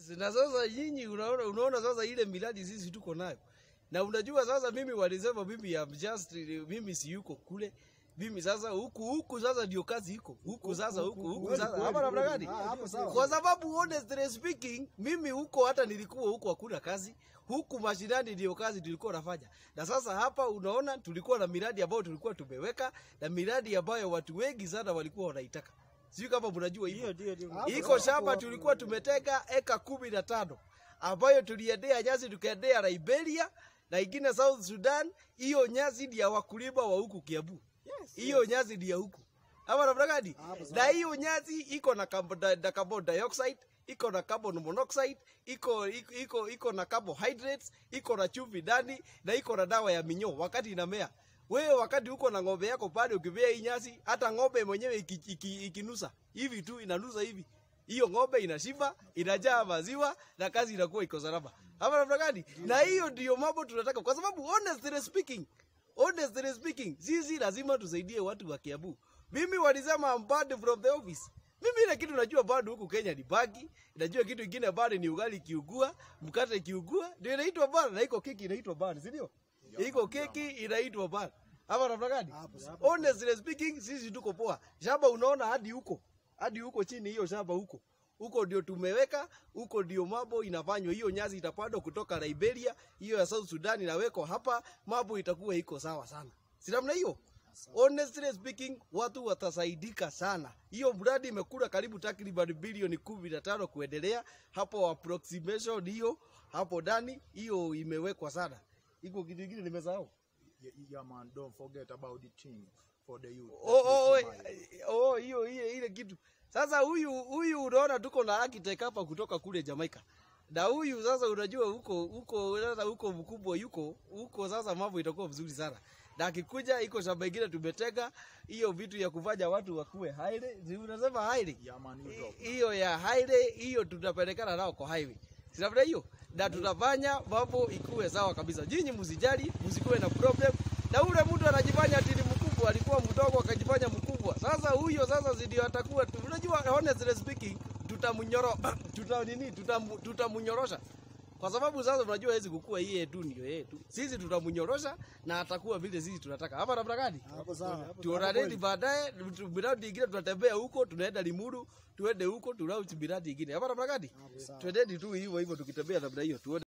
Yes, na sasa nyinyi unaona, unaona sasa ile miradi sisi tuko nayo, na unajua sasa, mimi walisema mimi am just, mimi si yuko kule mimi sasa huku huku sasa ndio kazi iko huku sasa huku huku kweli, sasa kweli, hapa namna kweli. gani? Ah, hapo sawa. Kwa sababu honestly speaking, mimi huko hata nilikuwa huko hakuna kazi, huku mashinani ndio kazi tulikuwa nafanya, na sasa hapa unaona tulikuwa na miradi ambayo tulikuwa tumeweka na miradi ambayo watu wengi sana walikuwa wanaitaka, sijui kama mnajua hivyo. Ndio, ndio, ndio. Hapo Iko sawa. shamba tulikuwa tumetega eka kumi na tano ambayo tuliendea nyasi tukaendea Liberia na ingine South Sudan. Hiyo nyasi ni ya wakulima wa huku Kiambu, hiyo nyasi ni ya huku ama namna gani? Hapo sawa. Na hiyo nyasi iko na carbon, di- na carbon dioxide iko na carbon monoxide iko iko iko, iko na carbohydrates iko na chumvi ndani na iko na dawa ya minyoo wakati inamea. Wewe wakati uko na ng'ombe yako pale ukipea hii nyasi, hata ng'ombe mwenyewe iki- iki- ikinusa hivi tu inanusa hivi, hiyo ng'ombe inashiba, inajaa maziwa na kazi inakuwa iko salama. Hapa namna gani? Na hiyo ndio mambo tunataka, kwa sababu honestly speaking, honestly speaking, sisi lazima tusaidie watu wa Kiambu. Mimi walisema I'm banned from the office. Mimi ile kitu najua bado huku Kenya ni bagi, najua kitu kingine bado ni ugali kiugua, mkate kiugua, ndio inaitwa bana na iko keki inaitwa bana, si ndio? Iko keki inaitwa bana. Hapa namna gani? Hapo sawa. Honestly speaking, sisi tuko poa. Shamba unaona hadi huko. Hadi huko chini hiyo shamba huko. Huko ndio tumeweka, huko ndio mambo inafanywa. Hiyo nyasi itapandwa kutoka Liberia, hiyo ya South Sudan inawekwa hapa, mambo itakuwa iko sawa sana. Si namna hiyo? Honestly speaking, watu watasaidika sana. Hiyo mradi imekula karibu takriban bilioni kumi na tano kuendelea hapo, approximation hiyo hapo ndani, hiyo imewekwa sana. Iko kitu kingine nimesahau. Yeah, yeah, man, don't forget about the team for the youth. Oh, oh, oh, That is eh, oh, hiyo ile ile kitu. Sasa huyu huyu unaona tuko na architect hapa kutoka kule Jamaica. Na huyu sasa unajua huko huko sasa huko mkubwa yuko huko sasa mambo itakuwa vizuri sana. Na akikuja iko shamba ingine tumetega hiyo vitu ya kufanya watu wakuwe highway. Si unasema highway? Yeah, man, you drop. Hiyo ya highway hiyo tutapelekana nao kwa highway. Sinafanya hiyo? Na tutafanya mambo ikuwe sawa kabisa. Nyinyi msijali, msikuwe na problem. Na ule mtu anajifanya ati ni mkubwa, alikuwa mdogo akajifanya mkubwa. Sasa huyo sasa si ndio atakuwa tu. Unajua honestly speaking, tutamnyoro tuta nini? Tutam, tutamnyorosha. Kwa sababu sasa unajua hawezi kukua yeye tu ndio yeye tu. Sisi tutamnyorosha na atakuwa vile sisi tunataka. Hapa namna gani? Hapo sawa. Hapo tuonaneni kweli. baadaye, tu- miradi ingine tunatembea huko, tunaenda Limuru, tuende huko, tunauchi miradi ingine. Hapa namna gani? Hapo sawa. Twendeni tu hivyo hivyo tukitembea namna hiyo, tuone